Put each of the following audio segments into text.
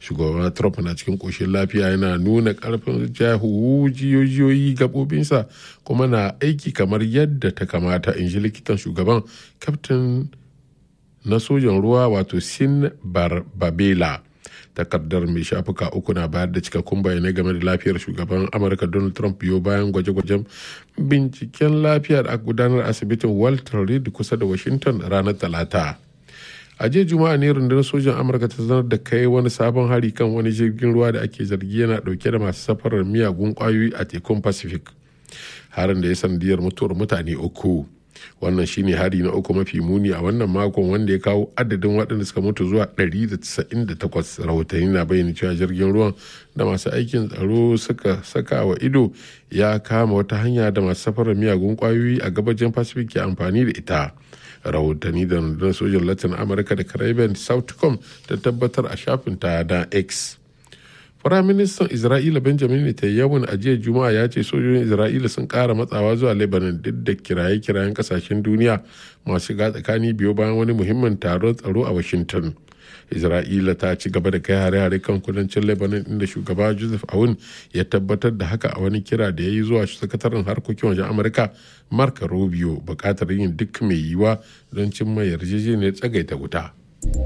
shugaba trump na cikin koshin lafiya yana nuna karfin jahu jiyoyi gabobinsa kuma na aiki kamar yadda ta kamata in ji likitan shugaban kaftin na sojan ruwa wato sin barbabela takardar mai shafuka uku na bayar da cikakkun bayanai game da lafiyar shugaban amurka donald trump biyo bayan gwaje-gwajen binciken lafiya da aka gudanar asibitin walter reed kusa da washington ranar talata a jiya juma'a ne rundunar sojan amurka ta sanar da kai wani sabon hari kan wani jirgin ruwa da ake zargi yana dauke da masu safarar miyagun kwayoyi a tekun pacific harin da ya sanadiyar mutuwar mutane uku wannan shine hari na uku mafi muni a wannan makon wanda ya kawo adadin waɗanda suka mutu zuwa 198 rahotanni na bayyana cewa jirgin ruwan da masu aikin tsaro suka saka wa ido ya kama wata hanya da masu safarar miyagun kwayoyi a gabajin pacific ke amfani da ita rahotanni da rundunar sojan latin amurka da caribbean southcom ta tabbatar a shafin ta na x Firaministan Isra'ila Benjamin Netanyahu a jiya Juma'a ya ce sojojin Isra'ila sun ƙara matsawa zuwa Lebanon duk da kiraye-kirayen kasashen duniya masu shiga tsakani biyo bayan wani muhimmin taron tsaro a Washington. Isra'ila ta ci gaba da kai hare-hare kan kudancin Lebanon inda shugaba Joseph Aoun ya tabbatar da haka a wani kira da ya yi zuwa sakataren harkokin wajen Amurka Mark Rubio bukatar yin duk mai yiwuwa don cimma yarjejeniyar tsagaita wuta.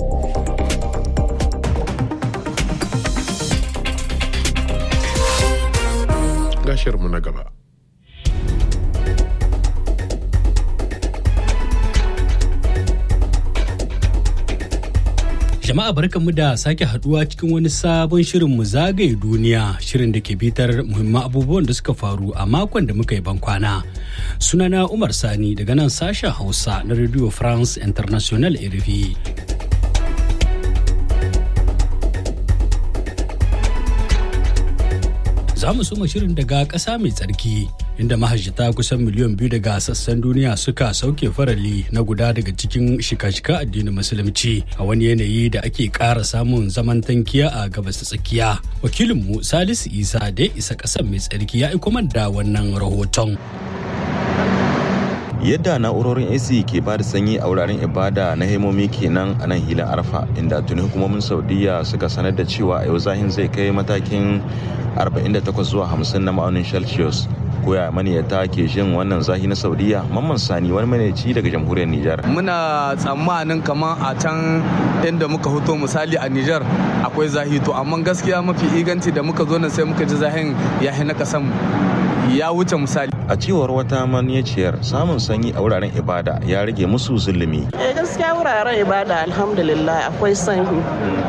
mu na gaba. Jama'a barkanmu da sake haduwa cikin wani sabon shirin mu zagaye duniya shirin da ke bitar muhimman abubuwan da suka faru a makon da muka yi bankwana. Sunana Umar Sani daga nan sashen Hausa na Radio France International RFI. za mu soma shirin daga ƙasa mai tsarki inda mahajjata kusan miliyan biyu daga sassan duniya suka sauke farali na guda daga cikin shika-shika addinin musulunci a wani yanayi da ake ƙara samun zaman tankiya a gabas ta tsakiya wakilinmu salisu isa da ya isa ƙasar mai tsarki ya aiko da wannan rahoton yadda na'urorin ac ke ba da sanyi a wuraren ibada na hemomi kenan a nan hilin arfa inda tuni hukumomin saudiya suka sanar da cewa a yau zahin zai kai matakin 48 zuwa 50 na ma'aunin celsius koya maniyata ke jin wannan zahi na saudiya mamman sani wani maniyaci daga jamhuriyar nijar muna tsammanin kamar a can inda muka hoto misali a nijar akwai zahi to amma gaskiya mafi inganci da muka zo nan sai muka ji zahin ya na kasan ya wuce misali a cewar wata maniyaciyar samun sanyi a wuraren ibada ya rage musu zulumi eh gaskiya wuraren ibada alhamdulillah akwai sanyi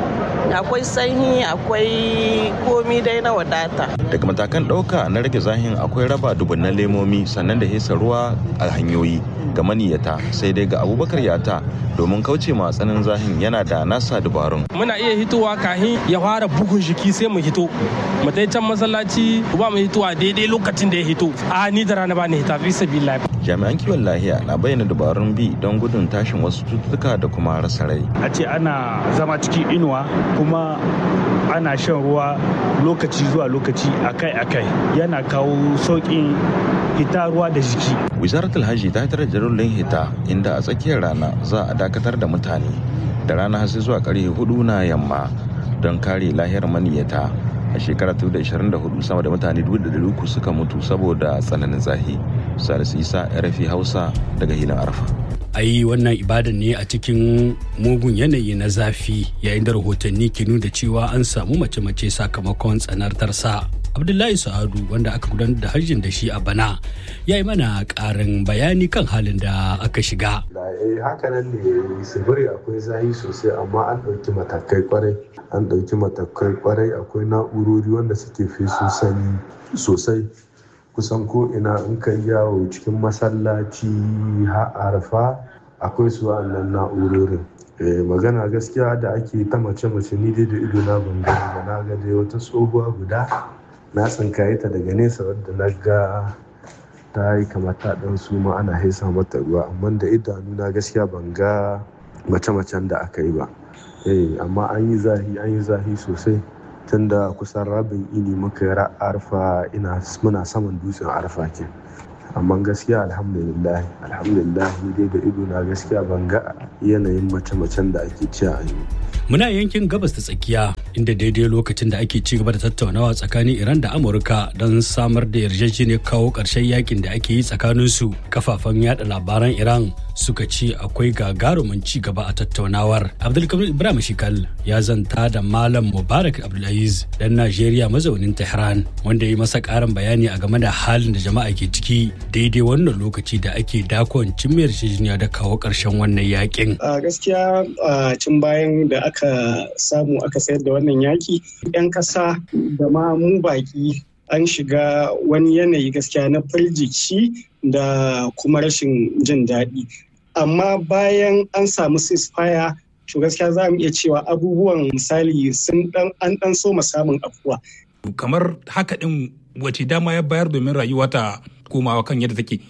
akwai sanyi akwai komi dai na wadata daga matakan ɗauka na rage zahin akwai raba dubunnan lemomi sannan da hesa ruwa a hanyoyi ga maniyata sai dai ga abubakar yata domin kauce ma tsanin zahin yana da nasa dubarun muna iya hitowa kahin ya fara bugun jiki sai mu hito mu dai can masallaci ba mu hitowa daidai lokacin da ya hito a ni da rana ba ni hita fi sabilillah jami'an kiwon lahiya na bayyana dabarun bi don gudun tashin wasu cututtuka da kuma rasa rai a ce ana zama cikin inuwa kuma ana shan ruwa lokaci zuwa lokaci akai-akai yana kawo sauƙin hita ruwa da jiki wizaratul hajji ta hitar da jarullin hita inda a tsakiyar rana za a dakatar da mutane da rana har sai zuwa karfe hudu na yamma don kare lahiyar maniyyata a shekarar 2024 sama da mutane 300 suka mutu saboda tsananin zahi salisu isa rfi hausa daga hilin arfa a yi wannan ibadan ne a cikin mugun yanayi na zafi yayin da rahotanni ke nuna cewa an samu mace-mace sakamakon tsanartarsa abdullahi sa'adu wanda aka gudanar da hajjin da shi a bana ya yi mana karin bayani kan halin da aka shiga hakanan ne sibiri akwai zahi sosai amma an ɗauki matakai kwarai an ɗauki matakai kwarai akwai na'urori wanda suke fesu sani sosai kusan ko ina in ka yawo cikin masallaci arfa akwai su wa'annan na'urorin magana gaskiya da ake ta mace-mace ni dai da ido na ban gani ba na ga dai wata tsohuwa guda na tsinkaye ta daga nesa wadda na ga ta yi kamata dan su ma ana haisa mata ruwa amma da idanu na gaskiya ban ga mace-macen da aka yi ba amma an yi zahi an yi zahi sosai tun da kusan rabin ini muka yi arfa ina muna saman dutsen arfa ke amma gaskiya alhamdulillah alhamdulillah ni dai da ido na gaskiya ban ga yanayin mace-macen da ake ci a yi Muna yankin gabas ta tsakiya inda daidai lokacin da ake ci gaba da tattaunawa tsakanin Iran da Amurka don samar da yarjejeniyar kawo ƙarshen yakin da ake yi tsakaninsu. Kafafen yada labaran Iran suka ce akwai gagarumin ci gaba a tattaunawar. Abdulkamil Ibrahim Shikal ya zanta da Malam Mubarak Abdulaziz dan Najeriya mazaunin Tehran wanda ya yi masa ƙarin bayani a game da halin da jama'a ke ciki daidai wannan lokaci da ake dakon cimmiyar yarjejeniya da kawo ƙarshen wannan yakin. A gaskiya a cin bayan da aka samu aka sayar da wannan yaki 'yan ƙasa da ma mu baki an shiga wani yanayi gaskiya na firgici da kuma rashin jin daɗi amma bayan an samu ceasefire to gaskiya za mu iya cewa abubuwan misali sun dan an dan so samun afuwa kamar haka din wace dama ya bayar domin rayuwa ta komawa kan yadda take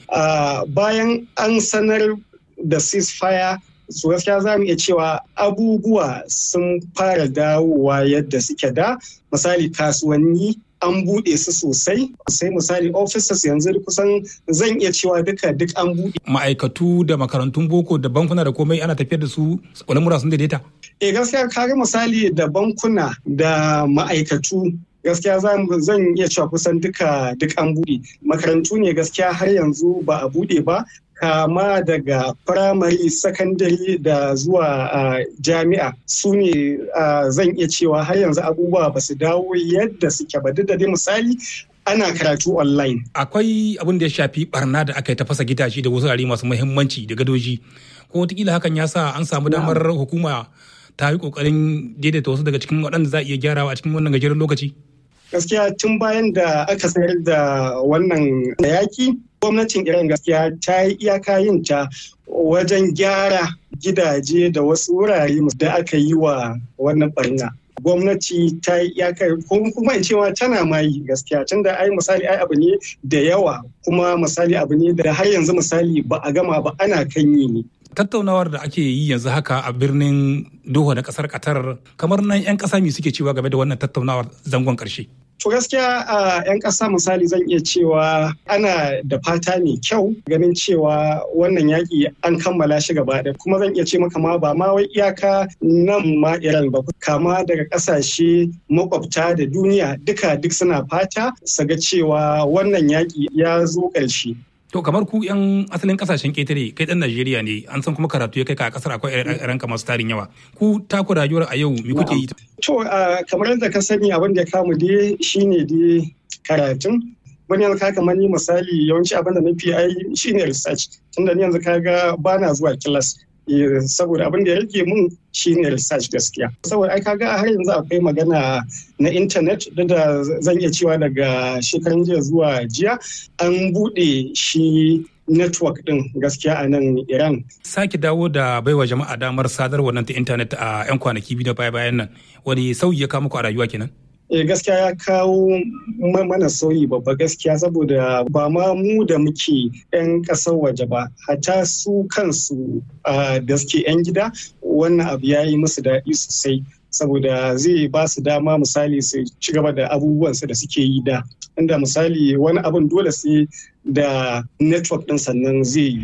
bayan an sanar da ceasefire su gaskiya za mu iya cewa abubuwa sun fara dawowa yadda suke da misali kasuwanni an buɗe su sosai sai misali officers yanzu kusan zan iya cewa duka duk an buɗe. ma'aikatu da makarantun boko da bankuna da komai ana tafiyar da su lamura sun daidaita eh gaskiya kaga misali da bankuna da ma'aikatu gaskiya zan iya cewa kusan duka duk an buɗe makarantu ne gaskiya har yanzu ba a buɗe ba kama daga firamare sakandare da zuwa jami'a su ne zan iya cewa har yanzu abubuwa ba su dawo yadda suke ba duk da dai misali ana karatu online. Akwai abin da ya shafi barna da aka yi ta fasa gidaje da wasu wurare masu muhimmanci da gadoji. Ko wataƙila hakan ya sa an samu damar hukuma ta yi ƙoƙarin daidaita wasu daga cikin waɗanda za a iya gyarawa a cikin wannan gajeren lokaci. Gaskiya tun bayan da aka sayar da wannan yaki gwamnatin iran gaskiya ta yi iyaka yin ta wajen gyara gidaje da wasu wurare da aka yi wa wannan barna gwamnati ta yi iyaka kuma in cewa tana ma yi gaskiya tun da ai misali ai abu ne da yawa kuma misali abu ne da har yanzu misali ba a gama ba ana kan yi ne tattaunawar da ake yi yanzu haka a birnin Doha na kasar Qatar kamar nan 'yan kasa me suke cewa game da wannan tattaunawar zangon karshe. To gaskiya a 'yan ƙasa misali zan iya cewa ana da fata mai kyau ganin cewa wannan yaƙi an kammala shi gaba ɗaya kuma zan iya ce maka ma ba ma wai iyaka nan ma Iran ba kama daga ƙasashe makwabta da duniya duka duk suna fata su ga cewa wannan yaƙi ya zo ƙarshe. To kamar ku 'yan asalin kasashen ƙetare kai ɗan Najeriya ne an san kuma karatu ya kai ka a ƙasar akwai ranka masu tarin yawa. Ku taku rayuwar a yau me kuke yi? To kamar yadda ka sani abin da ya kamu dai shine dai karatun. Wani yanzu ka kamar ni misali yawanci abin da na fi ai shine research. Tunda ni yanzu kaga bana zuwa kilas. saboda abin da ya rage mun shine research gaskiya saboda ai kaga har yanzu akwai magana na intanet da zan iya cewa daga shekaran jiya zuwa jiya an bude shi network din gaskiya a nan iran sake dawo da baiwa jama'a damar sadarwa nan ta intanet a 'yan kwanaki biyu da baya bayan nan wani sauyi ya kawo muku a rayuwa kenan eh gaskiya ya kawo mana sauyi babba gaskiya saboda ba ma mu da muke 'yan ƙasar waje ba hata su kansu da suke 'yan gida wannan abu ya yi musu daɗi sosai saboda zai ba su dama misali su ci gaba da abubuwansu da suke yi da inda misali wani abun dole sai da network ɗin sannan zai yi.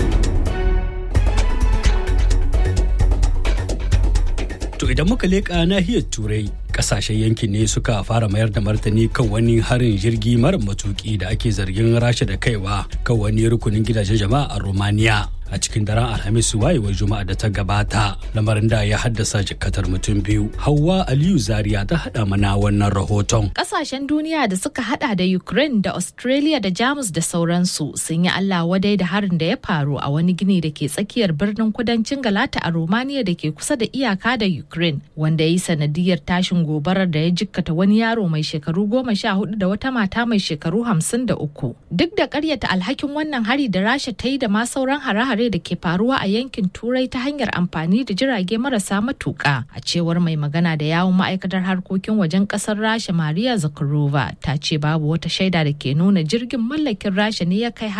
To idan muka leƙa nahiyar Turai, ƙasashen yankin ne suka fara mayar da martani kan wani harin jirgi mara matuƙi da ake zargin rasha da kaiwa kan wani rukunin gidajen jama'a a Romania. a cikin daren alhamis wayewar juma'a da ta gabata lamarin da ya haddasa jikatar mutum biyu hawa aliyu zaria ta hada mana wannan rahoton kasashen duniya da suka hada da ukraine da australia da jamus da sauransu sun yi allah wadai da harin da ya faru a wani gini da ke tsakiyar birnin kudancin galata a romania da ke kusa da iyaka da ukraine wanda ya yi sanadiyar tashin gobarar da ya jikkata wani yaro mai shekaru goma sha hudu da wata mata mai shekaru hamsin da uku duk da karyata alhakin wannan hari da rasha ta yi da ma sauran hare-hare hare da ke faruwa a yankin turai ta hanyar amfani da jirage marasa matuƙa a cewar mai magana da yawun ma'aikatar harkokin wajen ƙasar rasha maria zakharova ta ce babu wata shaida da ke nuna jirgin mallakin rasha ne ya kai harin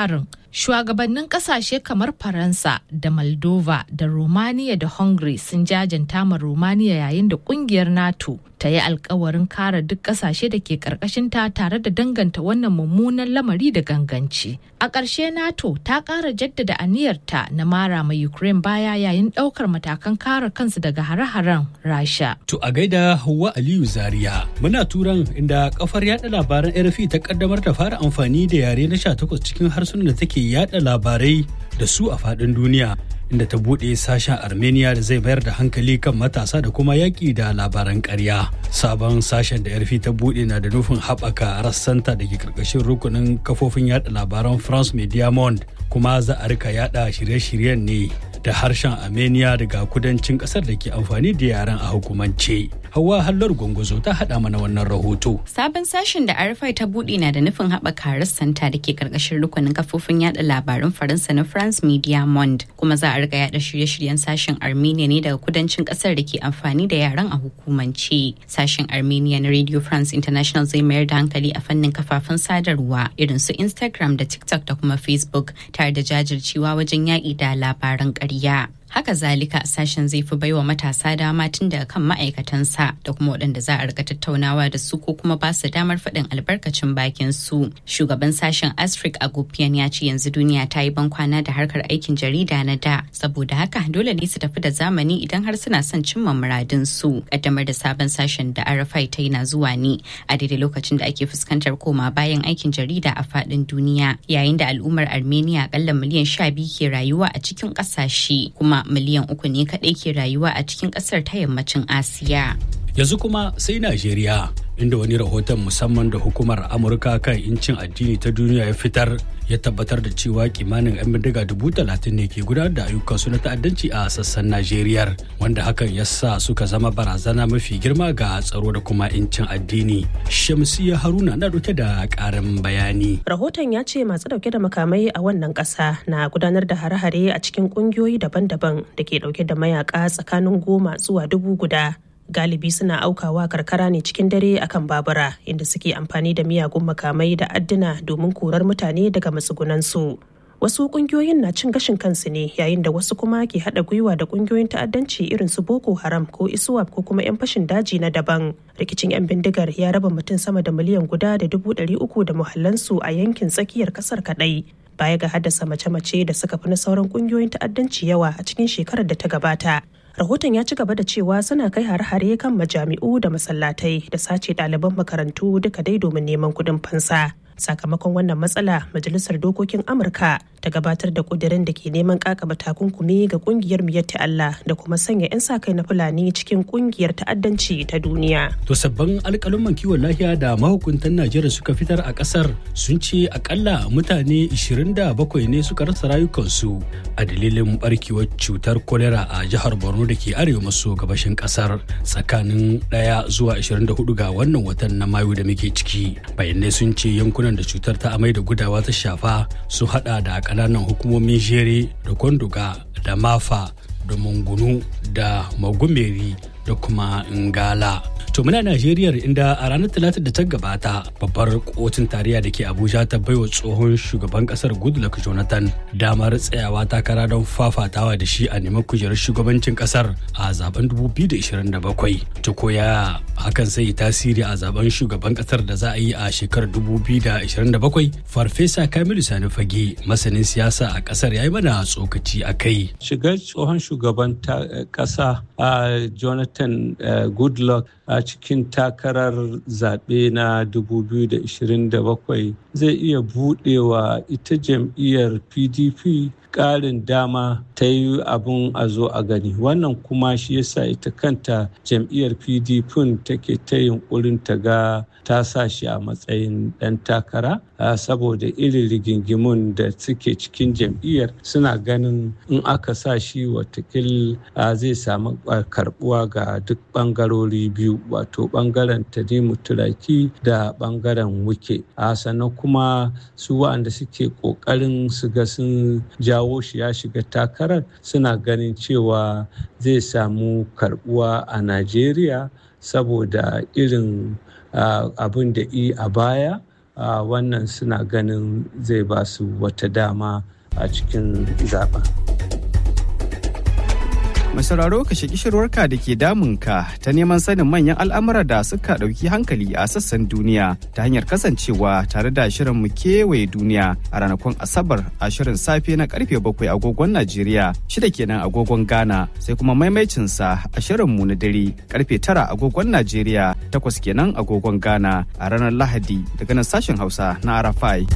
Shugabannin kasashe kamar Faransa da Moldova da Romania da Hungary sun jajanta ma Romania yayin da kungiyar NATO ta yi alkawarin kare duk kasashe da ke karkashinta tare da danganta wannan mummunan lamari da ganganci. A ƙarshe NATO ta ƙara jaddada aniyarta na mara ma Ukraine baya yayin ɗaukar matakan kare kansu daga hare-haren Rasha. To a gaida Hauwa Aliyu Zaria muna turan inda kafar yada labaran RFI ta kaddamar da fara amfani da yare na 18 cikin harsunan da take yada labarai da su a faɗin duniya. inda ta buɗe sashen armenia da zai mayar da hankali kan matasa da kuma yaƙi da labaran ƙarya sabon sashen da yarfi ta buɗe na da nufin haɓaka rassanta da ke ƙarƙashin rukunin kafofin yada labaran france media monde kuma za a rika yada shirye-shiryen ne da harshen armenia daga kudancin ƙasar da ke amfani da yaren a hukumance Hauwa Hallar Gwangwazo ta haɗa mana wannan rahoto. Sabon sashen da RFI ta buɗe na da nufin haɓaka rassanta da ke ƙarƙashin rukunin kafofin yada labaran Faransa na France Media Monde kuma za a riga yada shirye-shiryen sashen Armenia ne daga kudancin ƙasar da ke amfani da yaren a hukumance. Sashen Armenia na Radio France International zai mayar da hankali a fannin kafafen sadarwa irin su Instagram da TikTok da kuma Facebook tare da jajircewa wajen yaƙi da labaran ƙarya. haka zalika sashen zai fi baiwa matasa dama tun daga kan ma'aikatansa da kuma waɗanda za a rika tattaunawa da su ko kuma ba su damar faɗin albarkacin bakin su shugaban sashen astrid agopian ya ce yanzu duniya ta yi bankwana da harkar aikin jarida na da saboda haka dole ne su tafi da zamani idan har suna son cimma muradin su kaddamar da sabon sashen da rfi ta yi na zuwa ne a daidai lokacin da ake fuskantar koma bayan aikin jarida a faɗin duniya yayin da al'ummar armenia akalla miliyan sha biyu ke rayuwa a cikin ƙasashe kuma miliyan uku ne kaɗai ke rayuwa a cikin ƙasar ta yammacin asiya yanzu kuma sai najeriya inda wani rahoton musamman da hukumar amurka kan incin addini ta duniya ya fitar ya tabbatar da cewa kimanin 'yan bindiga dubu talatin ne ke gudanar da ayyukansu na ta'addanci a sassan najeriya wanda hakan ya sa suka zama barazana mafi girma ga tsaro da kuma incin addini shamsiya haruna na dauke da karin bayani rahoton ya ce masu dauke da makamai a wannan kasa na gudanar da hare-hare a cikin kungiyoyi daban-daban da ke dauke da mayaka tsakanin goma zuwa dubu guda galibi suna aukawa karkara ne cikin dare akan babura inda suke amfani da miyagun makamai da adduna domin korar mutane daga matsugunansu wasu kungiyoyin na cin gashin kansu ne yayin da wasu kuma ke haɗa gwiwa da kungiyoyin ta'addanci irin su boko haram ko iswap ko kuma 'yan fashin daji na daban rikicin 'yan bindigar ya raba mutum sama da miliyan guda da dubu ɗari uku da muhallansu a yankin tsakiyar ƙasar kaɗai baya ga haddasa mace-mace da suka fi na sauran kungiyoyin ta'addanci yawa a cikin shekarar da ta gabata rahoton ya ci gaba da cewa suna kai hare-hare kan majami'u da masallatai da sace ɗaliban makarantu duka dai domin neman kuɗin fansa sakamakon wannan matsala majalisar dokokin amurka ta gabatar da kudirin da ke neman kakaba takunkumi ga kungiyar miyatti allah da kuma sanya 'yan sa kai na fulani cikin kungiyar ta'addanci ta duniya to sabbin alkalin kiwon lafiya da mahukuntan najeriya suka fitar a kasar sun ce akalla mutane 27 ne suka rasa rayukansu a dalilin barkewar cutar kolera a jihar borno da ke arewa maso gabashin kasar tsakanin 1 zuwa 24 ga wannan watan na mayu da muke ciki bayanai sun ce yankunan yankunan da cutar ta amai da gudawa ta shafa su hada da kananan hukumomin jere da kwanduga da mafa da mungunu da magumeri da kuma ngala to muna najeriya inda a ranar talata da ta gabata babbar kotun tarayya da ke abuja ta baiwa tsohon shugaban kasar goodluck jonathan damar tsayawa takara don fafatawa da shi a neman kujerar shugabancin kasar a zaben 2027 ta koya hakan sai tasiri a zaben shugaban kasar da za a yi a shekarar 2027 farfesa kamilu sani fage masanin siyasa a kasar ya yi mana tsokaci a kai shigar tsohon shugaban kasa a jonathan goodluck a cikin takarar zaɓe na 2027 zai iya buɗewa ita jam'iyyar pdp ƙarin dama ta yi abin a zo a gani wannan kuma shi yasa ita kanta jam'iyyar pdp take ta yunkurin ta ga ta sa shi a matsayin ɗan takara saboda irin rigingimun da suke cikin jam'iyyar suna ganin in aka sa shi watakil zai samu karbuwa ga duk ɓangarori biyu wato ɓangaren tanimu turaki da ɓangaren wuke sannan kuma su waɗanda suke ƙoƙarin su ga sun jawo shi ya shiga takarar suna ganin cewa zai samu karbuwa a najeriya saboda irin abin da i a baya wannan suna ganin zai ba su wata dama a cikin zaben. Mai sauraro ka shaki shirwarka da ke damunka ta neman sanin manyan al'amura da suka ɗauki hankali a sassan duniya ta hanyar kasancewa tare da shirin mu kewaye duniya a ranakun Asabar a shirin safe na karfe bakwai agogon Najeriya shida kenan agogon Ghana sai kuma maimaicinsa a shirin mu na dare karfe tara agogon Najeriya takwas kenan agogon Ghana a ranar Lahadi daga nan sashen Hausa na Arafai.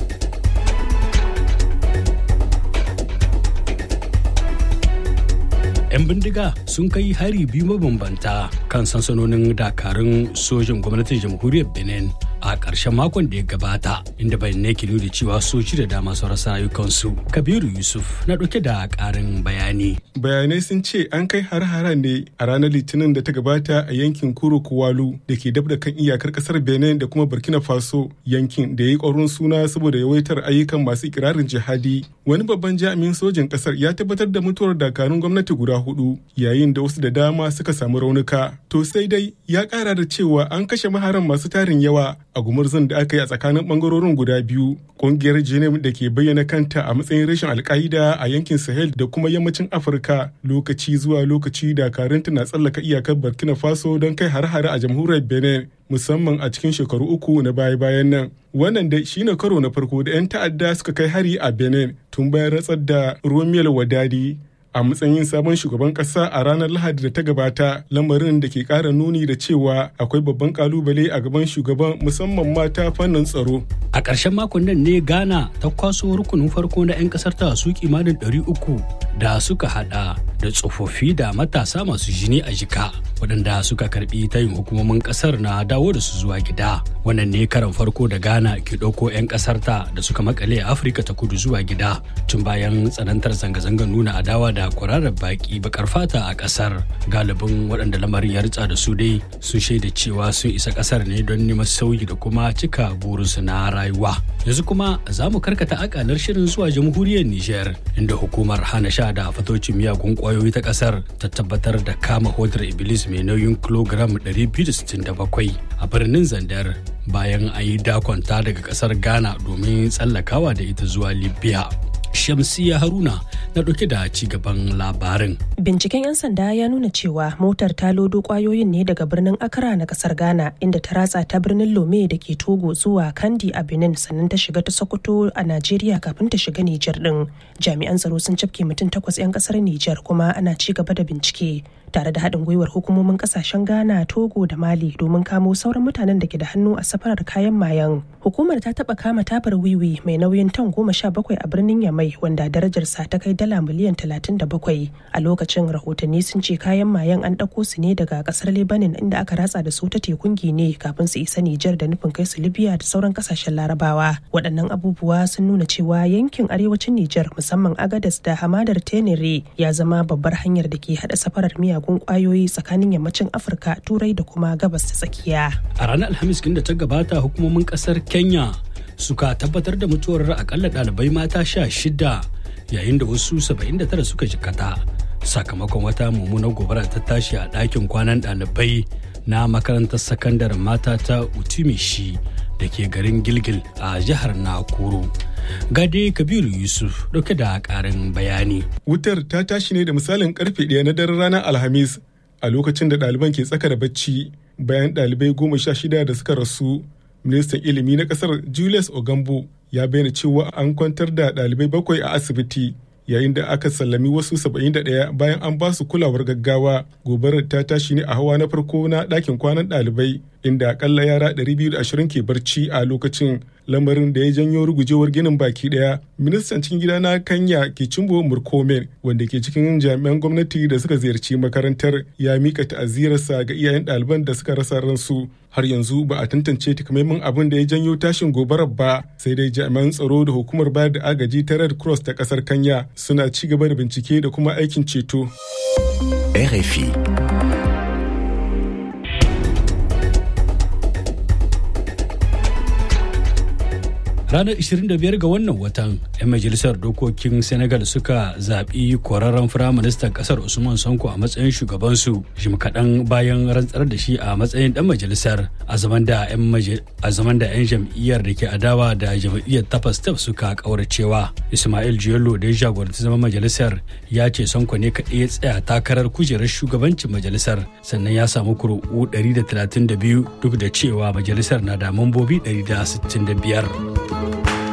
'yan bindiga sun kai hari biyu mabambanta kan sansanonin dakarun sojin gwamnatin jamhuriyar benin a ƙarshen makon da ya gabata inda bayanai ke nuna cewa soji da dama su rasa rayukansu kabiru yusuf na ɗauke da ƙarin bayani bayanai sun ce an kai har-hara ne a ranar litinin da ta gabata a yankin kuro kuwalu da ke dab da kan iyakar ƙasar benin da kuma burkina faso yankin da ya yi ƙwarin suna saboda yawaitar ayyukan masu ikirarin jihadi wani babban jami'in sojin ƙasar ya tabbatar da mutuwar dakarun gwamnati guda hudu yayin da wasu da dama suka samu raunuka to sai dai ya ƙara da cewa an kashe maharan masu tarin yawa a gumurzun da aka yi a tsakanin bangarorin guda biyu kungiyar jenim da ke bayyana kanta a matsayin rashin alka'ida a yankin sahel da kuma yammacin afirka lokaci zuwa lokaci dakarunta na tsallaka iyakar burkina faso don kai har-hare a jamhuriyar benin musamman a cikin shekaru uku na baya-bayan nan wannan dai shine karo na farko da 'yan ta'adda suka kai hari a benin tun bayan ratsar da romel wadadi a matsayin sabon shugaban kasa a ranar lahadi da ta gabata lamarin da ke kara nuni da cewa akwai babban kalubale a gaban shugaban musamman mata fannin tsaro a ƙarshen makon nan ne ghana ta kwaso rukunin farko na 'yan ƙasar ta su kimanin 300 da suka hada da tsofaffi da matasa masu jini a jika waɗanda suka karbi tayin hukumomin ƙasar na dawo da su zuwa gida wannan ne karan farko da ghana ke ɗauko 'yan ƙasar ta da suka makale a afirka ta kudu zuwa gida tun bayan tsanantar zanga-zangar nuna adawa da kwararar baki bakar fata a ƙasar galibin waɗanda lamarin ya ritsa da su dai sun shaida cewa sun isa ƙasar ne don neman sauyi da kuma cika burinsu na rayuwa yanzu kuma za mu karkata akalar shirin zuwa jamhuriyar niger inda hukumar hana sha da fatocin miyagun kwayoyi ta ƙasar ta tabbatar da kama hodar iblis mai nauyin kilogram 267 a birnin zandar bayan an yi dakonta daga ƙasar ghana domin tsallakawa da ita zuwa libya Shamsiya Haruna na ɗauke da ci gaban labarin. Binciken 'yan sanda ya nuna cewa motar ta lodo kwayoyin ne daga birnin Accra na kasar Ghana inda ta ratsa ta birnin Lome da ke Togo zuwa Kandi a Benin sannan ta shiga ta Sokoto a Najeriya kafin ta shiga Nijar din. Jami'an tsaro sun cafke mutum takwas 'yan kasar Nijar kuma ana ci gaba da bincike. tare da haɗin gwiwar hukumomin kasashen Ghana, Togo da Mali domin kamo sauran mutanen da ke da hannu a safarar kayan mayan. Hukumar ta taɓa kama tabar wiwi mai nauyin tan goma sha bakwai a birnin Yamai wanda darajarsa ta kai dala miliyan talatin da bakwai. A lokacin rahotanni sun ce kayan mayan an ɗauko su ne daga ƙasar Lebanon inda aka ratsa da su ta tekun Gine kafin su isa Nijar da nufin kai su Libya da sauran ƙasashen Larabawa. Waɗannan abubuwa sun nuna cewa yankin arewacin Nijar musamman Agadas da hamadar Tenere ya zama babbar hanyar da ke haɗa safarar miya miyagun kwayoyi tsakanin yammacin afirka turai da kuma gabas ta tsakiya a ranar alhamis da ta gabata hukumomin kasar kenya suka tabbatar da mutuwar akalla ɗalibai mata sha shida yayin da wasu 79 suka jikata sakamakon wata mummunar gobara ta tashi a ɗakin kwanan ɗalibai na makarantar sakandaren mata ta utimishi da ke garin gilgil a jihar nakuru gade kabiru yusuf dauke da karin bayani wutar ta tashi ne da misalin karfe ɗaya na daren ranar alhamis a lokacin da ɗaliban ke tsaka da bacci bayan ɗalibai goma sha shida da suka rasu ministan ilimi na ƙasar julius ogambo ya bayyana cewa an kwantar da ɗalibai bakwai a asibiti yayin da aka sallami wasu 71 bayan an ba su kulawar gaggawa gobarar ta tashi ne a hawa na farko na ɗakin kwanan ɗalibai inda akalla yara 220 ke barci a lokacin lamarin da ya janyo rugujewar ginin baki daya ministan cikin gida na kanya ke cimbo murkomen wanda ke cikin jami'an gwamnati da suka ziyarci makarantar ya mika ta'azirarsa ga iyayen ɗaliban da suka rasa ransu har yanzu ba a tantance takamaiman abin da ya janyo tashin gobarar ba sai dai jami'an tsaro da hukumar bayar da agaji ta red cross ta kasar kanya suna ci gaba da bincike da kuma aikin ceto RFI ranar 25 ga wannan watan 'yan majalisar dokokin senegal suka zaɓi kwararren firaministan ƙasar usman sanko a matsayin shugabansu jim kaɗan bayan rantsar da shi a matsayin ɗan majalisar a zaman da 'yan jam'iyyar da ke adawa da jam'iyyar tapas step suka ƙauracewa ismail jiyolo da ya jagoranci zaman majalisar ya ce sanko ne kaɗai ya tsaya takarar kujerar shugabancin majalisar sannan ya samu kuri'u 132 duk da cewa majalisar na da mambobi 165